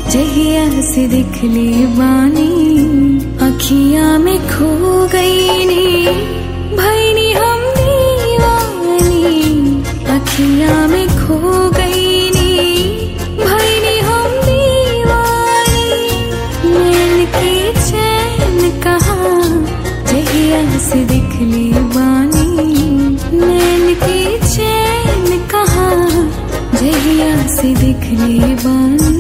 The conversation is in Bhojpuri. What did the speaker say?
जहिया से दिख ले बानी अखियां में खो गई नी भैनी हम दीवानी अखियां में खो गई नी भैनी हम दीवानी नैन की चैन कहा जहिया से दिख ले बानी नैन की चैन कहा जहिया से दिख ले बानी